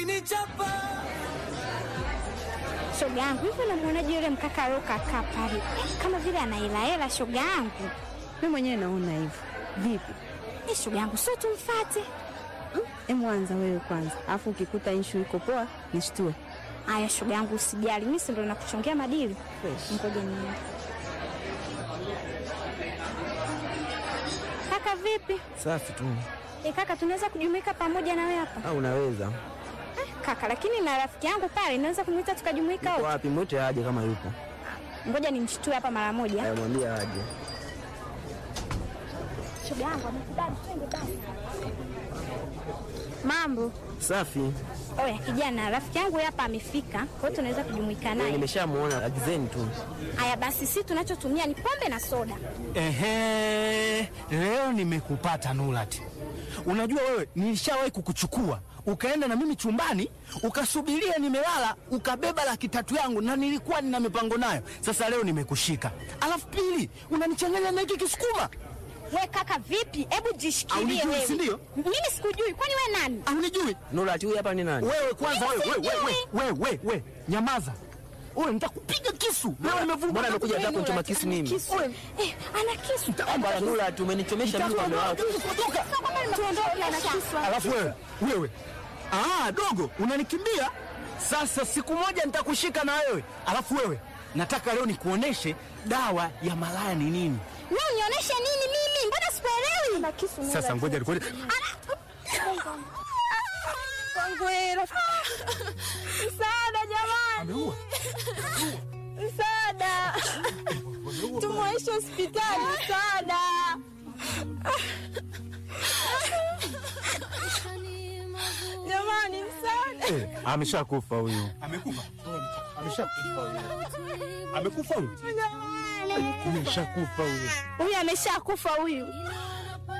Shoga yangu hivi, unamwonaje yule mkaka aliokakaa pale kama vile anaelahela? Shoga yangu Mi mwenyewe naona hivyo. Vipi? eh, shoga yangu sio tumfate? Emu anza wewe kwanza, alafu ukikuta inshu iko poa nishtue. Aya shoga yangu, usijali, mimi si ndo nakuchongea madili. Fresh. Ngoja niende. Kaka vipi? Safi tu. E kaka, tunaweza kujumuika pamoja na wewe hapa Ah, unaweza. eh, kaka, lakini na rafiki yangu pale naweza kumwita tukajumuika Yuko wote. wapi? Mwite aje kama yupo. Ngoja nimshtue hapa mara moja. Haya, mwambie aje. Shoga yangu amekubali, twende basi. Mambo Safi. oya, kijana, rafiki yangu hapa amefika, kwa hiyo tunaweza kujumuika Eh, naye. Nimeshamuona, agizeni tu. Haya basi, si tunachotumia ni pombe na soda. Ehe, leo nimekupata Nurati. Unajua wewe, nilishawahi kukuchukua ukaenda na mimi chumbani ukasubiria nimelala, ukabeba laki tatu yangu na nilikuwa nina mipango nayo. Sasa leo nimekushika, alafu pili unanichanganya na hiki kisukuma. We kaka, vipi? Hebu jishikilie Haunijui, wewe. si ndio? Mimi sikujui, kwani we nani? Haunijui Nurati, huyu hapa ni nani? wewe? Kwanza wewe, wewe, Sijui. wewe, wewe, wewe, wewe, nyamaza wewe, nitakupiga kisu leo. Nimevuka Mbona amekuja hata kunichoma kisu mimi? Kisu. Eh, ana kisu. Bwana Nurati, umenichomesha mimi kwa mume wako. Tuondoke ana kisu. Alafu wewe wewe, ah, dogo unanikimbia sasa. Siku moja nitakushika na wewe. Alafu wewe, nataka leo nikuoneshe dawa ya malaya ni nini. Wewe unionyeshe nini mimi? Mbona sikuelewi? Ana kisu. Sasa ngoja nikuone. Msaada jamani. Ameua. Msaada. Tumwaishe hospitali. Msaada. Jamani, msaada. Eh, ameshakufa huyu. Amekufa. Ameshakufa huyu. Amekufa huyu. Jamani. Ameshakufa huyu. Huyu ameshakufa huyu.